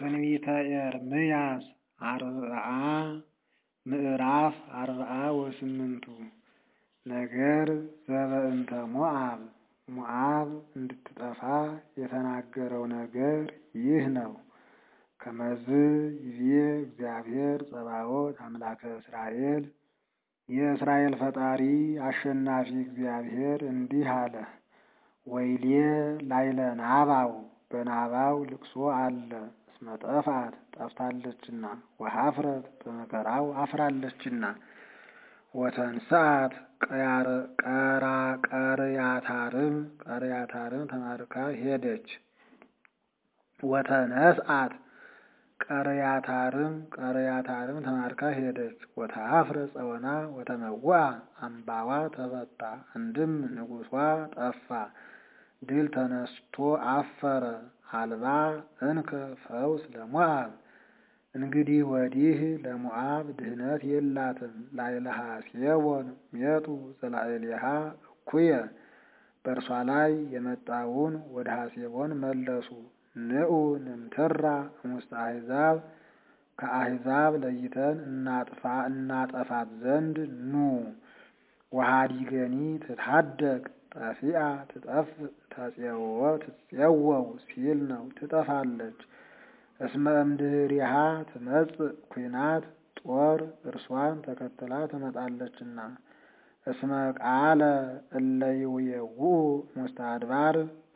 ትንቢተ ኤርምያስ አርብዓ ምዕራፍ አርብዓ ወስምንቱ ነገር ዘበእንተ ሞዓብ ሞዓብ እንድትጠፋ የተናገረው ነገር ይህ ነው። ከመዝ ይቤ እግዚአብሔር ጸባዖት አምላከ እስራኤል የእስራኤል ፈጣሪ አሸናፊ እግዚአብሔር እንዲህ አለ። ወይሌ ላይለ ናባው በናባው ልቅሶ አለ እስመ ጠፍአት ጠፍታለችና ወኀፍረት በመከራው አፍራለችና ወተንሥአት ቀርያታርም ቀርያታርም ተማርካ ሄደች። ወተነስአት ቀርያታርም ቀርያታርም ተማርካ ሄደች። ወተኀፍረ ጸወና ወተመውአ አምባዋ ተፈታ። አንድም ንጉሷ ጠፋ፣ ድል ተነስቶ አፈረ። አልባ እንከ ፈውስ ለሞዓብ እንግዲህ ወዲህ ለሞዓብ ድህነት የላትም። ላዕለ ሐሴቦን ሜጡ ዘላዕሌሃ እኩየ በእርሷ ላይ የመጣውን ወደ ሐሴቦን መለሱ። ንዑ ንምትራ እሙስተ አሕዛብ ከአሕዛብ ለይተን እናጥፋ እናጠፋት ዘንድ ኑ። ወኀዲገኒ ትትሐደግ ጠፊአ ትጠፍ ተጼውዖ ትጼወው ሲል ነው። ትጠፋለች። እስመ እምድኅሪሃ ትመጽእ ኲናት ጦር እርሷን ተከትላ ትመጣለችና። እስመ ቃለ እለ ይውየውኡ እሙስተ አድባር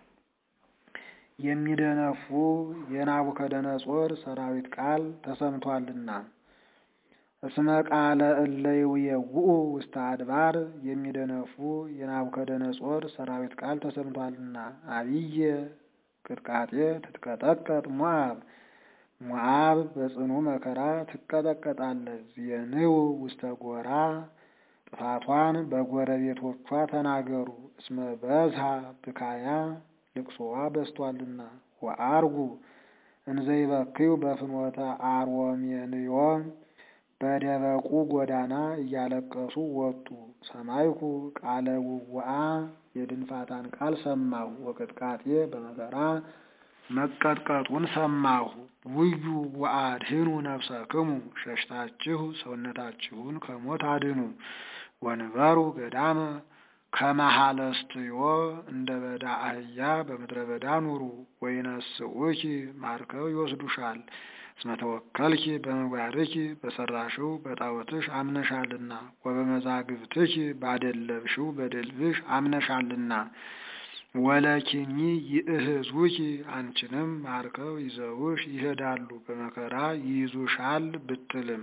የሚደነፉ የናቡከደነጾር ሰራዊት ቃል ተሰምቷልና። እስመ ቃለ እለ ይውየውኡ ውስተ አድባር የሚደነፉ የናቡከደነጾር ሰራዊት ቃል ተሰምቷልና። አብየ ቅጥቃጤ ትትቀጠቀጥ ሞዓብ ሞዓብ በጽኑ መከራ ትቀጠቀጣለች። ዜንው ውስተ ጎራ ጥፋቷን በጎረቤቶቿ ተናገሩ። እስመ በዝሃ ብካያ ልቅሶዋ በዝቷልና። ወአርጉ እንዘይበክዩ በፍኖተ አርወሜንዮ በደበቁ ጎዳና እያለቀሱ ወጡ። ሰማይኩ ቃለ ውውአ የድንፋታን ቃል ሰማሁ። ወቅጥቃጤ በመከራ መቀጥቀጡን ሰማሁ። ውዩ ወአድህኑ ነፍሰክሙ ሸሽታችሁ ሰውነታችሁን ከሞት አድኑ። ወንበሩ ገዳመ ከመሃለስትዮ እንደ በዳ አህያ በምድረ በዳ ኑሩ። ወይነስኡኪ ማርከው ይወስዱሻል። እስመ ተወከልኪ በምግባርኪ በሰራሽው በጣዖትሽ አምነሻልና። ወበመዛግብትኪ ባደለብሽው በድልብሽ አምነሻልና። ወለኪኒ ይእህዙኪ አንቺንም ማርከው ይዘውሽ ይሄዳሉ፣ በመከራ ይይዙሻል ብትልም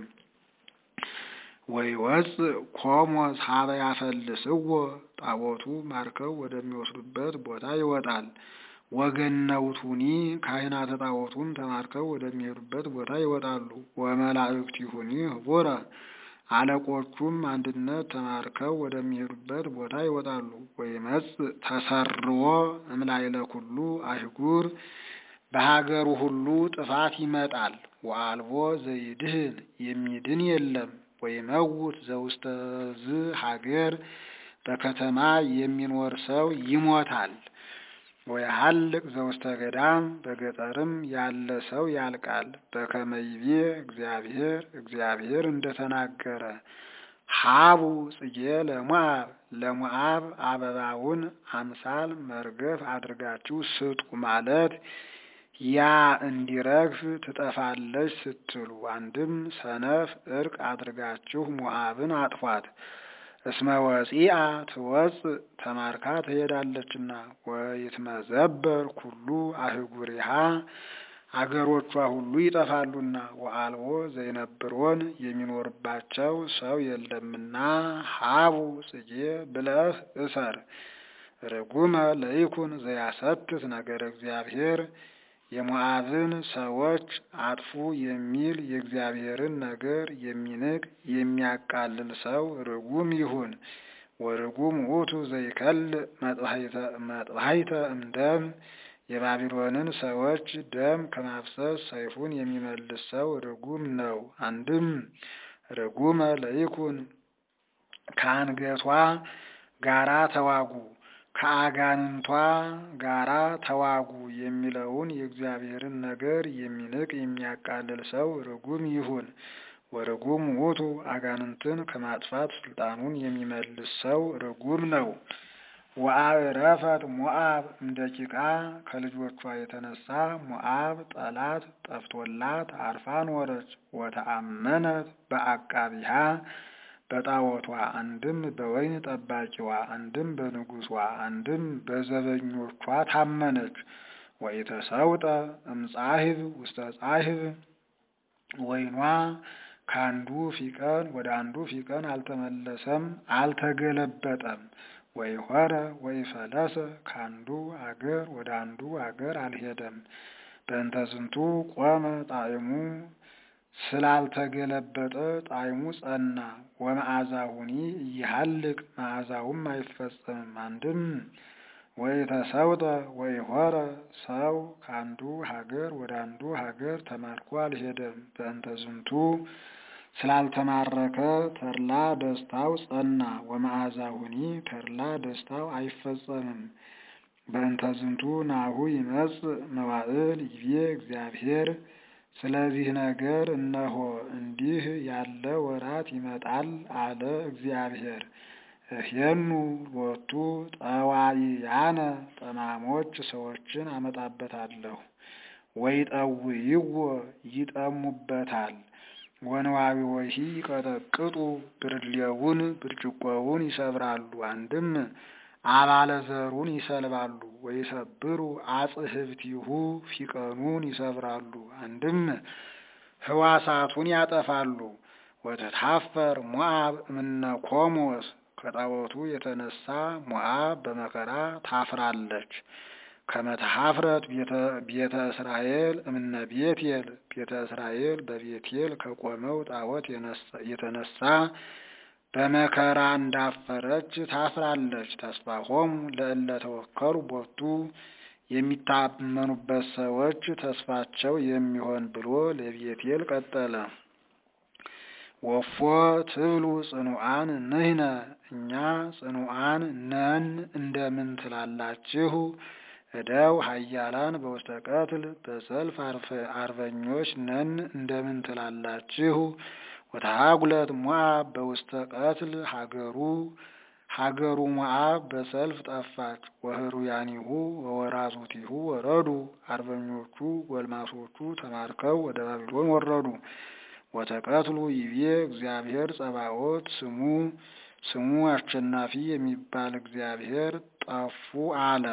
ወይወፅእ ኮሞስ ሀበ ያፈልስዎ ጣዖቱ ማርከው ወደሚወስዱበት ቦታ ይወጣል። ወገነውቱኒ ካህናተ ጣዖቱም ተማርከው ወደሚሄዱበት ቦታ ይወጣሉ። ወመላእክቲሁኒ ህቡረ አለቆቹም አንድነት ተማርከው ወደሚሄዱበት ቦታ ይወጣሉ። ወይመጽእ ተሰርዎ እምላይለ ኩሉ አህጉር በሀገሩ ሁሉ ጥፋት ይመጣል። ወአልቦ ዘይድህን የሚድን የለም። ወይመውት ዘውስተ ዝ ሀገር በከተማ የሚኖር ሰው ይሞታል። ወይሀልቅ ዘውስተ ገዳም በገጠርም ያለ ሰው ያልቃል። በከመይቤ እግዚአብሔር እግዚአብሔር እንደተናገረ ሀቡ ጽጌ ለሞዓብ ለሞዓብ አበባውን አምሳል መርገፍ አድርጋችሁ ስጡ ማለት ያ እንዲረግፍ ትጠፋለች ስትሉ፣ አንድም ሰነፍ እርቅ አድርጋችሁ ሞዓብን አጥፏት። እስመ ወፂአ ትወፅእ ተማርካ ትሄዳለችና። ወይትመዘበር ኩሉ አህጉሪሃ አገሮቿ ሁሉ ይጠፋሉና። ወአልቦ ዘይነብሮን የሚኖርባቸው ሰው የለምና። ሀቡ ጽጌ ብለህ እሰር። ርጉመ ለይኩን ዘያሰትት ነገር እግዚአብሔር የሞዓብን ሰዎች አጥፉ የሚል የእግዚአብሔርን ነገር የሚንቅ የሚያቃልል ሰው ርጉም ይሁን። ወርጉም ውእቱ ዘይከልእ መጥባሕተ እምደም የባቢሎንን ሰዎች ደም ከማፍሰስ ሰይፉን የሚመልስ ሰው ርጉም ነው። አንድም ርጉመ ለይኩን ከአንገቷ ጋራ ተዋጉ ከአጋንንቷ ጋራ ተዋጉ የሚለውን የእግዚአብሔርን ነገር የሚንቅ የሚያቃልል ሰው ርጉም ይሁን። ወርጉም ውእቱ አጋንንትን ከማጥፋት ስልጣኑን የሚመልስ ሰው ርጉም ነው። ወአዕረፈት ሞዓብ እንደ ጭቃ ከልጆቿ የተነሳ ሞዓብ ጠላት ጠፍቶላት አርፋ ኖረች። ወተአመነት በአቃቢሃ በጣዖቷ አንድም በወይን ጠባቂዋ አንድም በንጉሷ አንድም በዘበኞቿ ታመነች። ወኢተሰውጠ እምጻሕብ ውስተ ጻሕብ ወይኗ ከአንዱ ፊቀን ወደ አንዱ ፊቀን አልተመለሰም አልተገለበጠም። ወይሖረ ወይፈለሰ ከአንዱ አገር ወደ አንዱ አገር አልሄደም። በእንተ ዝንቱ ቆመ ጣዕሙ ስላልተገለበጠ ጣዕሙ ጸና። ወመዓዛሁኒ እይሃልቅ መዓዛውም አይፈጸምም። አንድም ወኢተሰውጠ ወይሖረ ሰው ከአንዱ ሀገር ወደ አንዱ ሀገር ተማርኮ አልሄደም። በእንተ ዝንቱ ስላልተማረከ ተድላ ደስታው ጸና። ወመዓዛሁኒ ተድላ ደስታው አይፈጸምም። በእንተ ዝንቱ ናሁ ይመጽእ መዋዕል ይቤ እግዚአብሔር ስለዚህ ነገር እነሆ እንዲህ ያለ ወራት ይመጣል አለ እግዚአብሔር። እሄኑ ሎቱ ጠዋይያነ ጠማሞች ሰዎችን አመጣበታለሁ። ወይጠውይዎ ይጠሙበታል። ወንዋዊወሂ ይቀጠቅጡ ብርሌውን ብርጭቆውን ይሰብራሉ። አንድም አባለ ዘሩን ይሰልባሉ። ወይሰብሩ አጽህብቲሁ ፊቀኑን ይሰብራሉ። አንድም ህዋሳቱን ያጠፋሉ። ወተታፈር ሞዓብ እምነ ኮሞስ ከጣዖቱ የተነሳ ሞዓብ በመከራ ታፍራለች። ከመተሀፍረት ቤተ እስራኤል እምነ ቤቴል ቤተ እስራኤል በቤቴል ከቆመው ጣዖት የተነሳ በመከራ እንዳፈረች ታፍራለች። ተስፋሆሙ ለእለ ተወከሉ ቦቱ የሚታመኑበት ሰዎች ተስፋቸው የሚሆን ብሎ ለቤቴል ቀጠለ። ወፎ ትብሉ ጽኑዓን ንሕነ እኛ ጽኑዓን ነን እንደምን ትላላችሁ? እደው ኃያላን በውስተ ቀትል በሰልፍ አርበኞች ነን እንደምን ትላላችሁ? ወተሃጉለት ሞዓብ በውስተ ቀትል ሀገሩ ሀገሩ ሞዓብ በሰልፍ ጠፋች። ወህሩያኒሁ ወወራዙቲሁ ወረዱ አርበኞቹ ጎልማሶቹ ተማርከው ወደ ባቢሎን ወረዱ። ወተቀትሉ ይቤ እግዚአብሔር ጸባኦት ስሙ ስሙ አሸናፊ የሚባል እግዚአብሔር ጠፉ አለ።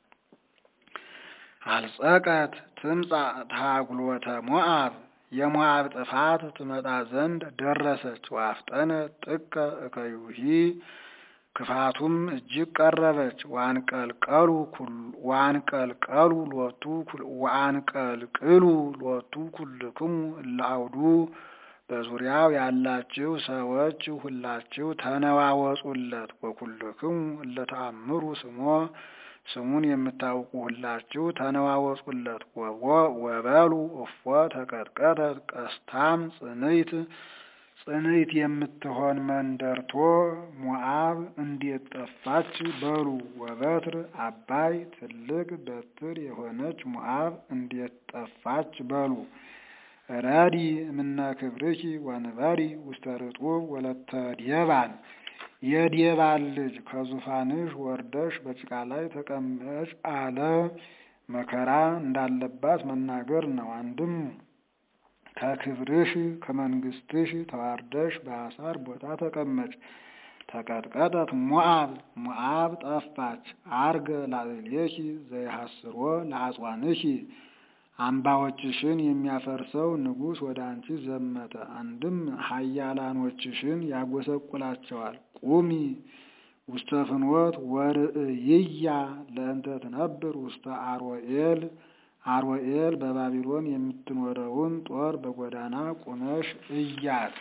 አልጸቀት ትምጻእ ተሃጉሎተ ሞዓብ የሞዓብ ጥፋት ትመጣ ዘንድ ደረሰች። ወአፍጠነት ጥቀ እከዩሂ ክፋቱም እጅግ ቀረበች። ዋንቀልቀሉ ዋንቀልቀሉ ሎቱ ዋንቀልቅሉ ሎቱ ኩልክሙ እለ አውዱ በዙሪያው ያላችሁ ሰዎች ሁላችሁ ተነዋወጹለት። ወኩልክሙ እለ ተአምሩ ስሞ ስሙን የምታውቁ ሁላችሁ ተነዋወጹለት። ወበሉ እፎ ተቀጥቀጠት ቀስታም ጽንይት ጽንይት የምትሆን መንደርቶ ሞዓብ እንዴት ጠፋች በሉ። ወበትር አባይ ትልቅ በትር የሆነች ሞዓብ እንዴት ጠፋች በሉ። ረዲ እምነ ክብርኪ ወንበሪ ውስተ ርጡብ ወለተ ዴባን የዴባን ልጅ ከዙፋንሽ ወርደሽ በጭቃ ላይ ተቀመጭ አለ። መከራ እንዳለባት መናገር ነው። አንድም ከክብርሽ ከመንግስትሽ ተዋርደሽ በአሳር ቦታ ተቀመጭ። ተቀጥቀጠት ሞዓብ ሞዓብ ጠፋች። አርገ ላዕሌኪ ዘይሐስሮ ለአጽዋንኪ አምባዎችሽን የሚያፈርሰው ንጉሥ ወደ አንቺ ዘመተ። አንድም ኃያላኖችሽን ያጎሰቁላቸዋል። ቁሚ ውስተ ፍኖት ወርእይያ ለእንተ ትነብር ውስተ አርወኤል አርወኤል በባቢሎን የምትኖረውን ጦር በጎዳና ቁመሽ እያት።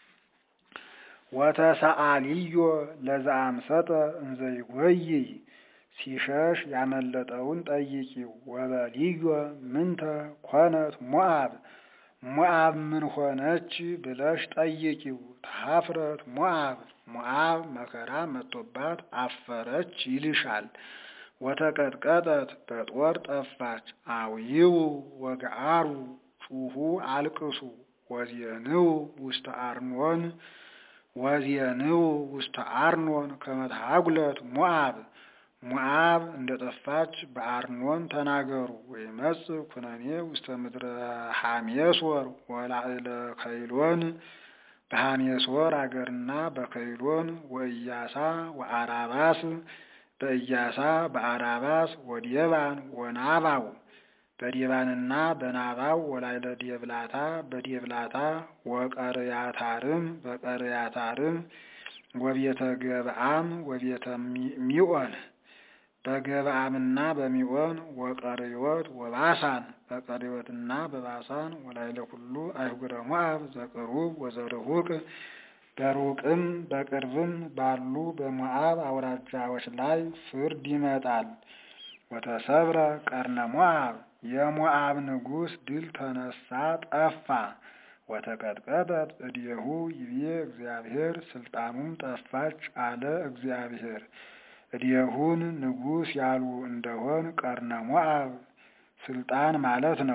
ወተሰአልዮ ለዘአምሰጠ እንዘይጐይይ ሲሸሽ ያመለጠውን ጠይቂው። ወበልዮ ምንተ ኮነት ሞዓብ ሞዓብ ምን ሆነች ብለሽ ጠይቂው። ተሀፍረት ሞዓብ ሞዓብ መከራ መጥቶባት አፈረች ይልሻል። ወተቀጥቀጠት በጦር ጠፋች። አውይው ወገአሩ ጩኹ አልቅሱ ወዜንው ውስተ አርኖን ወዜንው ውስተ አርኖን ከመትሃጉለት ሞዓብ ሞዓብ እንደ ጠፋች በአርኖን ተናገሩ። ወይመጽእ ኩነኔ ውስተ ምድረ ሐሜሶር ወላዕለ ከይሎን በሐሜሶር አገርና በከይሎን ወኢያሳ ወአራባስ በኢያሳ በአራባስ ወዴባን ወናባው በዴባንና በናባው ወላይለ ዴብላታ በዴብላታ ወቀርያታርም በቀርያታርም ወቤተ ገብአም ወቤተ ሚኦን በገብአምና በሚኦን ወቀርዮት ወባሳን በቀርዮትና በባሳን ወላይለ ኩሉ አይሁረ ሞዓብ ዘቅሩብ ወዘርሁቅ በሩቅም በቅርብም ባሉ በሞዓብ አውራጃዎች ላይ ፍርድ ይመጣል። ወተሰብረ ቀርነ ሞዓብ የሞዓብ ንጉሥ ድል ተነሳ ጠፋ። ወተቀጥቀጠት እዴሁ ይቤ እግዚአብሔር ስልጣኑም ጠፋች አለ እግዚአብሔር። እዴሁን ንጉሥ ያሉ እንደሆን ቀርነ ሞዓብ ስልጣን ማለት ነው።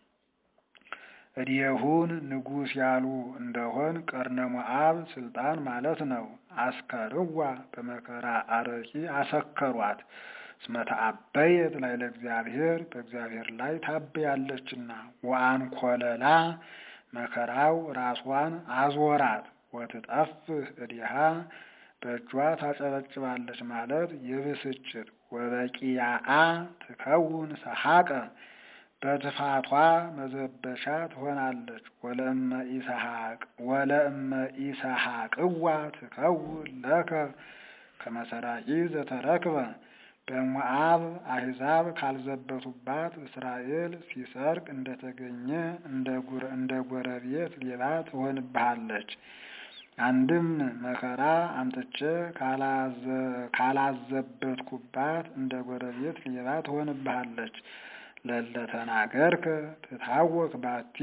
እዴሁን ንጉሥ ያሉ እንደሆን ቀርነ ሞዓብ ስልጣን ማለት ነው። አስከርዋ በመከራ አረቂ አሰከሯት። እስመ ተአበየት ላይ ለእግዚአብሔር በእግዚአብሔር ላይ ታበያለችና። ወአንኮለላ መከራው ራሷን አዞራት። ወትጠፍህ እዲሃ በእጇ ታጨበጭባለች ማለት የብስጭት ወበቂያአ ትከውን ሰሐቀ በትፋቷ መዘበቻ ትሆናለች። ወለእመ ኢሰሐቅ ወለእመ ኢሰሐቅዋ ትከውን ለከ ከመሰራቂ ዘተረክበ በሞዓብ አሕዛብ ካልዘበቱባት እስራኤል ሲሰርቅ እንደተገኘ እንደ ጎረቤት ሌባ ትሆንብሃለች። አንድም መከራ አምጥቼ ካላዘበትኩባት እንደ ጎረቤት ሌባ ትሆንብሃለች። ለለተናገርከ ትታወክ ባቲ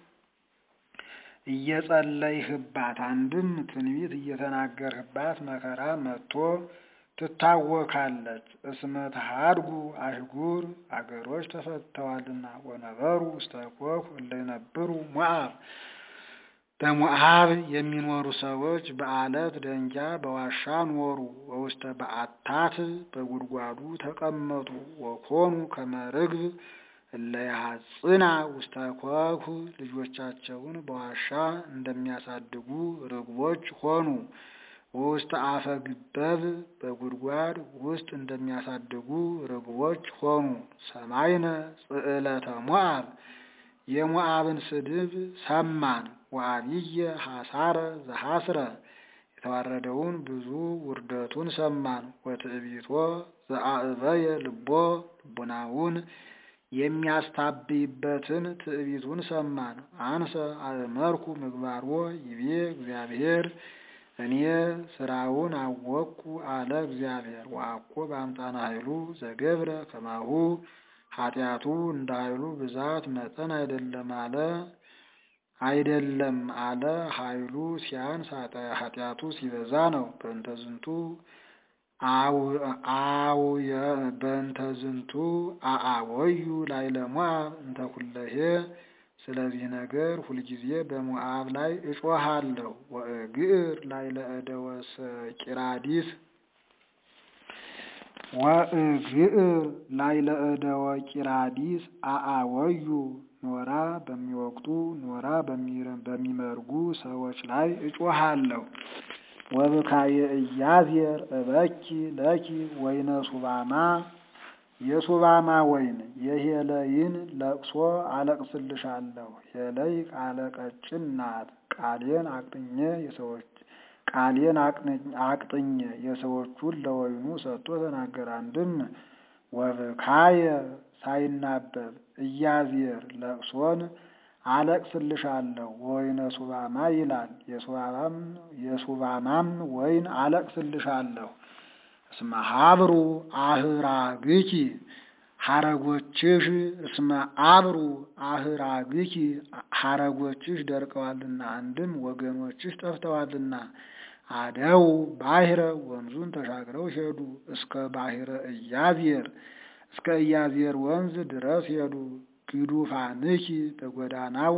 እየጸለይህባት አንድም ትንቢት እየተናገርህባት መከራ መጥቶ ትታወካለች። እስመ ተሃድጉ አህጉር አገሮች ተፈተዋልና ወነበሩ ውስተ ኮክ እለ ይነብሩ ሞዓብ በሞዓብ የሚኖሩ ሰዎች በአለት ደንጊያ በዋሻ ኖሩ። ወውስተ በአታት በጉድጓዱ ተቀመጡ። ወኮኑ ከመርግብ እለ ያሐጽና ውስተ ኮክ ልጆቻቸውን በዋሻ እንደሚያሳድጉ ርግቦች ሆኑ። ወውስተ አፈ ግበብ በጉድጓድ ውስጥ እንደሚያሳድጉ ርግቦች ሆኑ። ሰማይነ ጽዕለተ ሞዓብ የሞዓብን ስድብ ሰማን። ወአብየ ሐሳረ ዘሐስረ የተዋረደውን ብዙ ውርደቱን ሰማን። ወትዕቢቶ ዘአዕበየ ልቦ ልቡናውን የሚያስታብይበትን ትዕቢቱን ሰማን። አንሰ አእመርኩ ምግባሮ ይቤ እግዚአብሔር እኔ ስራውን አወቅኩ አለ እግዚአብሔር። ወአኮ በአምጣነ ኃይሉ ዘገብረ ከማሁ ኃጢአቱ እንደ ኃይሉ ብዛት መጠን አይደለም አለ አይደለም አለ ኃይሉ ሲያንስ ኃጢአቱ ሲበዛ ነው። በእንተዝንቱ በእንተዝንቱ አአወዩ ላዕለ ሞዓብ እንተ ኩለሄ ስለዚህ ነገር ሁልጊዜ በሞዓብ ላይ እጮሃለሁ። ወእግር ላዕለ እደወ ሰቂራዲስ ወእግር ላዕለ እደወ ቂራዲስ አአወዩ ኖራ በሚወቅጡ ኖራ በሚመርጉ ሰዎች ላይ እጮሃለሁ። ወብካየ ኢያዜር እበኪ ለኪ ወይነ ሱባማ የሱባማ ወይን የሄለይን ለቅሶ አለቅስልሻለሁ። ሄለይ ቃለ ቀጭን ናት። ቃሌን አቅጥኜ የሰዎች ቃሌን አቅጥኜ የሰዎቹን ለወይኑ ሰጥቶ ተናገረ። አንድም ወብካየ ሳይናበብ ኢያዜር ለቅሶን አለቅስልሻለሁ ወይነ ሱባማ ይላል። የሱባማም ወይን አለቅስልሻለሁ። እስመ ሀብሩ አህራግኪ ሐረጎችሽ እስመ አብሩ አህራግኪ ሐረጎችሽ ደርቀዋልና፣ አንድም ወገኖችሽ ጠፍተዋልና። አደው ባሕረ ወንዙን ተሻግረው ሄዱ። እስከ ባሕረ ኢያዜር እስከ ኢያዜር ወንዝ ድረስ ሄዱ። ግዱፋንኪ በጎዳናው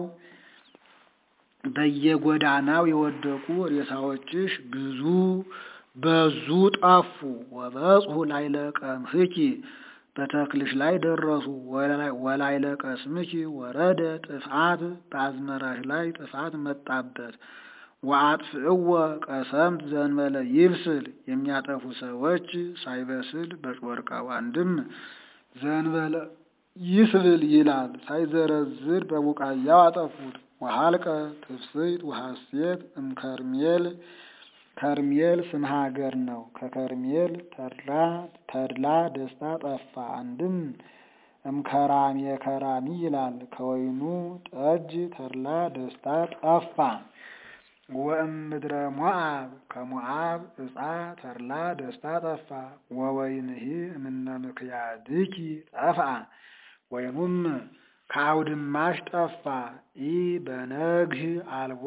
በየጎዳናው የወደቁ ሬሳዎችሽ ብዙ በዙ ጠፉ። ወበጽሑ ላይለ ቀምሕኪ በተክልሽ ላይ ደረሱ። ወላይለ ቀስምኪ ወረደ ጥፍአት በአዝመራሽ ላይ ጥፋት መጣበት። ወአጥፍእወ ቀሰምት ዘንበለ ይብስል የሚያጠፉ ሰዎች ሳይበስል በጮርቃው አንድም ዘንበለ ይስብል ይላል ሳይዘረዝር በቡቃያው አጠፉት። ወሀልቀ ትፍስሕት ወሐሴት እምከርሜል ከርሜል ስም ሀገር ነው። ከከርሜል ተድላ ደስታ ጠፋ። አንድም እምከራሜ ከራሚ ይላል ከወይኑ ጠጅ ተድላ ደስታ ጠፋ። ወእምድረ ሞዓብ ከሞዓብ ዕፃ ተድላ ደስታ ጠፋ። ወወይንሂ እምነ ምክያድኪ ጠፍአ ወይኑም ከአውድማሽ ጠፋ። ኢ በነግህ አልቦ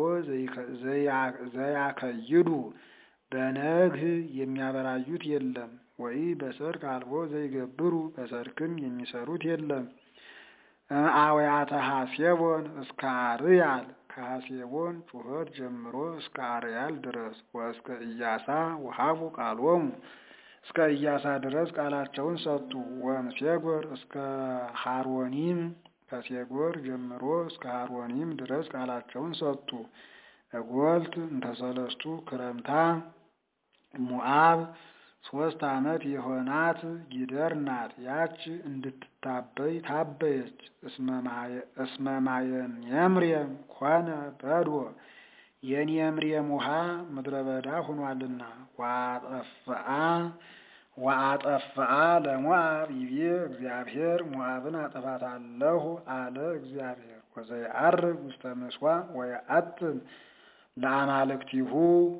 ዘያከይዱ በነግህ የሚያበራዩት የለም። ወይ በሰርክ አልቦ ዘይገብሩ በሰርክም የሚሰሩት የለም። አውያተ ሐሴቦን እስከ አርያል ከሐሴቦን ጩኸት ጀምሮ እስከ አርያል ድረስ ወእስከ ኢያሳ ወሀቡ ቃሎሙ እስከ ኢያሳ ድረስ ቃላቸውን ሰጡ። ወእምሴጎር እስከ ሐሮኒም ከሴጎር ጀምሮ እስከ ሐሮኒም ድረስ ቃላቸውን ሰጡ። እጎልት እንተሰለስቱ ክረምታ ሙዓብ ሶስት ዓመት የሆናት ጊደር ናት። ያች እንድትታበይ ታበየች። እስመ ማየን የምሬም ኮነ በድወ የኔምሬም ውሃ ምድረ በዳ ሆኗልና ዋጠፍአ ወአጠፍአ ለሞዓብ ይቤ እግዚአብሔር ሞዓብን አጠፋታለሁ አለ እግዚአብሔር። ወዘይዐርግ ውስተ ምሥዋዕ ወየአጥን ለአማልክቲሁ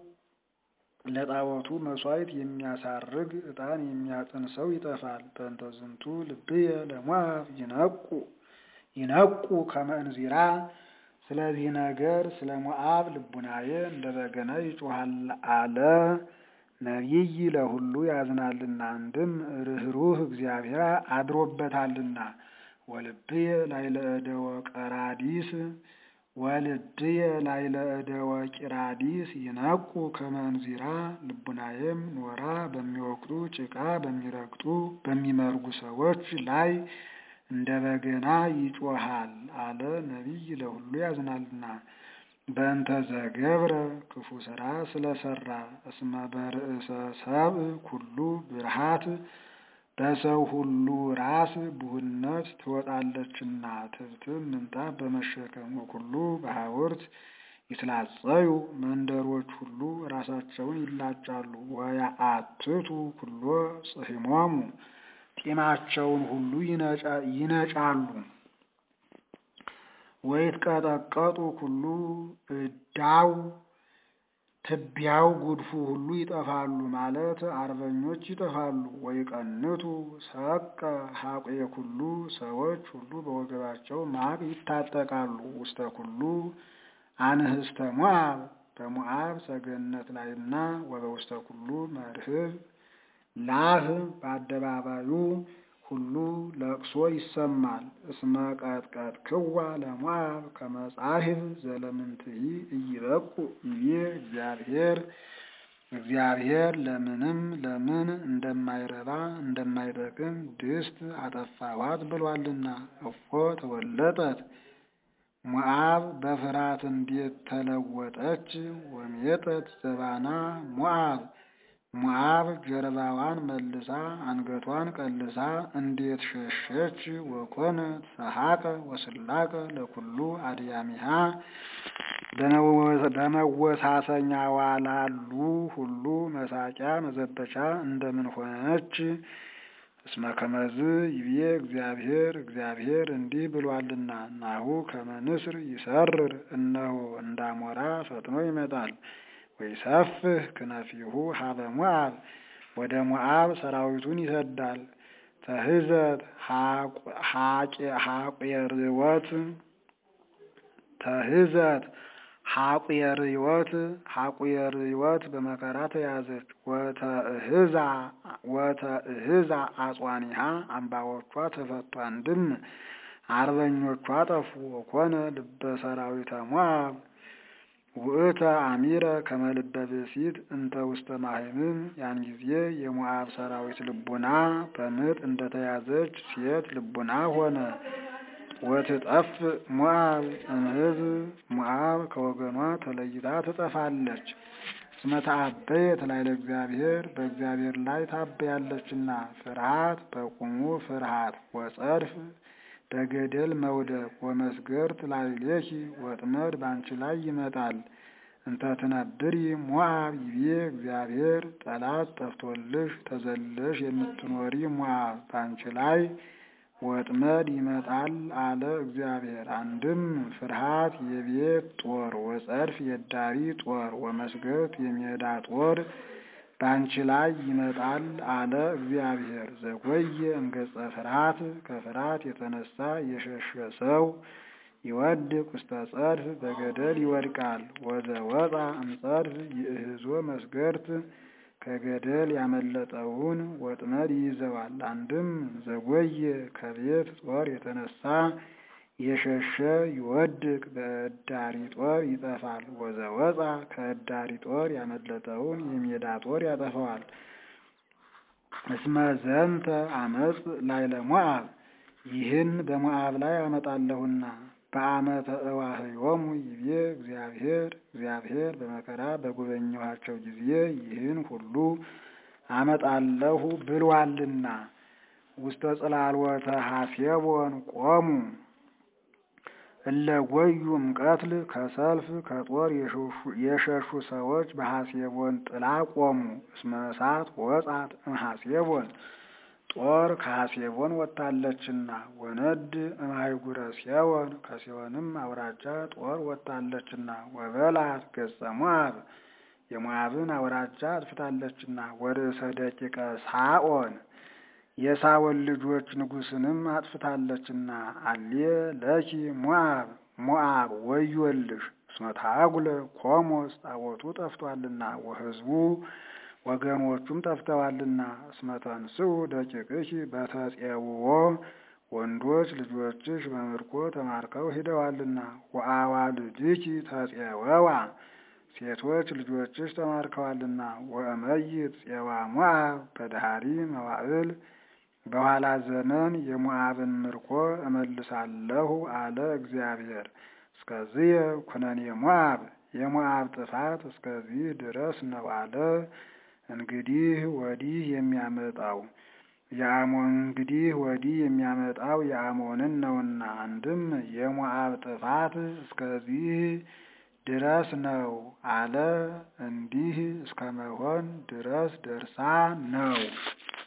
ለጣዖቱ መሥዋዕት የሚያሳርግ ዕጣን የሚያጥን ሰው ይጠፋል። በእንተ ዝንቱ ልብየ ለሞዓብ ይነቁ ይነቁ ከመ እንዚራ ስለዚህ ነገር ስለ ሞዓብ ልቡናዬ እንደ በገና ይጮሃል አለ። ነቢይ ለሁሉ ያዝናልና አንድም ርኅሩህ እግዚአብሔር አድሮበታልና። ወልብየ ላይለ እደወ ቀራዲስ ወልድየ ላይለ እደወ ቂራዲስ ይነቁ ከመ እንዚራ ልቡናዬም ኖራ በሚወቅጡ ጭቃ በሚረግጡ በሚመርጉ ሰዎች ላይ እንደ በገና ይጮሃል አለ። ነቢይ ለሁሉ ያዝናልና በእንተ ዘገብረ ክፉ ስራ ስለሰራ እስመ በርእሰ ሰብእ ኩሉ ብርሃት በሰው ሁሉ ራስ ብሁነት ትወጣለችና ትብትብ ምንጣፍ በመሸከም ወኩሉ በሐውርት ይትላጸዩ መንደሮች ሁሉ ራሳቸውን ይላጫሉ። ወያአትቱ ኩሎ ጽሕሞሙ ጢማቸውን ሁሉ ይነጫሉ። ወይትቀጠቀጡ ኩሉ እዳው ትቢያው ጉድፉ ሁሉ ይጠፋሉ ማለት አርበኞች ይጠፋሉ። ወይቀንቱ ሰቀ ሀቁየ ኩሉ ሰዎች ሁሉ በወገባቸው ማቅ ይታጠቃሉ። ውስተ ኩሉ አንህስተ ሞዓብ በሞዓብ ሰገነት ላይና ወበውስተ ኩሉ መርህብ ላህ በአደባባዩ ሁሉ ለቅሶ ይሰማል። እስመ ቀጥቀጥ ክዋ ለሞዓብ ከመጻሕፍ ዘለምንትሂ እይበቁ ይቤ እግዚአብሔር እግዚአብሔር ለምንም ለምን እንደማይረባ እንደማይጠቅም ድስት አጠፋዋት ብሏልና። እፎ ተወለጠት ሞዓብ በፍርሃት እንዴት ተለወጠች? ወሜጠት ዘባና ሞዓብ ሞዓብ ጀርባዋን መልሳ አንገቷን ቀልሳ እንዴት ሸሸች? ወኮነት ሰሐቀ ወስላቀ ለኩሉ አድያሚሃ በመወሳሰኛዋ ላሉ ሁሉ መሳቂያ መዘበቻ እንደምን ሆነች? እስመ ከመዝ ይቤ እግዚአብሔር እግዚአብሔር እንዲህ ብሏልና ናሁ ከመ ንስር ይሰርር እነሆ እንዳሞራ ፈጥኖ ይመጣል። ወይሰፍህ ክነፊሁ ሀበ ሞዓብ ወደ ሞዓብ ሰራዊቱን ይሰዳል። ተህዘት ሐቄርወት ተህዘት ሐቁየርዮት ሐቁየርዮት በመከራ ተያዘች። ወተእህዛ ወተእህዛ አጽዋኒሃ አምባዎቿ ተፈቱ። አንድም አርበኞቿ ጠፉ። ወኮነ ልበ ሰራዊተ ሞዓብ ውእተ አሚረ ከመ ልበ ብእሲት እንተ ውስተ ማህምም። ያን ጊዜ የሞዓብ ሰራዊት ልቡና በምጥ እንደተያዘች ሴት ልቡና ሆነ። ወትጠፍ ሞዓብ እምሕዝብ ሞዓብ ከወገኗ ተለይታ ትጠፋለች። እስመ ተአበየት ላዕለ እግዚአብሔር በእግዚአብሔር ላይ ታበያለችና። ፍርሃት በቁሙ ፍርሃት ወጸድፍ በገደል መውደቅ ወመስገርት ላዕሌኪ ወጥመድ ባንቺ ላይ ይመጣል። እንተ ትነብሪ ሞዓብ ይቤ እግዚአብሔር ጠላት ጠፍቶልሽ ተዘለሽ የምትኖሪ ሞዓብ ባንቺ ላይ ወጥመድ ይመጣል አለ እግዚአብሔር። አንድም ፍርሃት የቤት ጦር ወጸድፍ የዳሪ ጦር ወመስገት የሜዳ ጦር ባንቺ ላይ ይመጣል አለ እግዚአብሔር። ዘጎየ እምገጸ ፍርሃት ከፍርሃት የተነሳ የሸሸ ሰው ይወድቅ ውስተ ጸድፍ በገደል ይወድቃል። ወዘወፃ እምጸድፍ ይእህዞ መስገርት ከገደል ያመለጠውን ወጥመድ ይይዘዋል። አንድም ዘጎየ ከቤት ጦር የተነሳ የሸሸ ይወድቅ በእዳሪ ጦር ይጠፋል። ወዘወፃ ከእዳሪ ጦር ያመለጠውን የሜዳ ጦር ያጠፈዋል። እስመ ዘንተ አመፅ ላዕለ ሞዓብ ይህን በሞዓብ ላይ አመጣለሁና በአመተ እዋህዮሙ ይቤ እግዚአብሔር እግዚአብሔር በመከራ በጎበኘኋቸው ጊዜ ይህን ሁሉ አመጣለሁ ብሏልና። ውስተ ጽላልወተ ሐሴቦን ቆሙ እለ ጎዩ እምቀትል ከሰልፍ ከጦር የሸሹ ሰዎች በሐሴቦን ጥላ ቆሙ። እስመ እሳት ወጻት እምሐሴቦን ጦር ከሐሴቦን ወጥታለችና። ወነድ እምሃይጉረ ሴዎን ከሴዎንም አውራጃ ጦር ወጥታለችና። ወበላት ገጸ ሞዓብ የሞዓብን አውራጃ አጥፍታለችና። ወርእሰ ደቂቀ ሳኦን የሳኦል ልጆች ንጉሥንም አጥፍታለችና። አሌ ለኪ ሞዓብ ሞዓብ ወዮልሽ እስመ ታጉለ ኮሞስ ጣዖቱ ጠፍቷልና ወሕዝቡ ወገኖቹም ጠፍተዋልና። እስመ ተንሥኡ ደቂቅኪ በተጼውዖ ወንዶች ልጆችሽ በምርኮ ተማርከው ሂደዋልና። ወአዋልድኪ ተጼወዋ ሴቶች ልጆችሽ ተማርከዋልና። ወእመይት ፄዋ ሞዓብ በዳህሪ መዋዕል በኋላ ዘመን የሞዓብን ምርኮ እመልሳለሁ አለ እግዚአብሔር። እስከዚህ ኩነኔ ሞዓብ የሞዓብ ጥፋት እስከዚህ ድረስ ነው አለ። እንግዲህ ወዲህ የሚያመጣው የአሞን እንግዲህ ወዲህ የሚያመጣው የአሞንን ነውና። አንድም የሞዓብ ጥፋት እስከዚህ ድረስ ነው አለ። እንዲህ እስከ መሆን ድረስ ደርሳ ነው።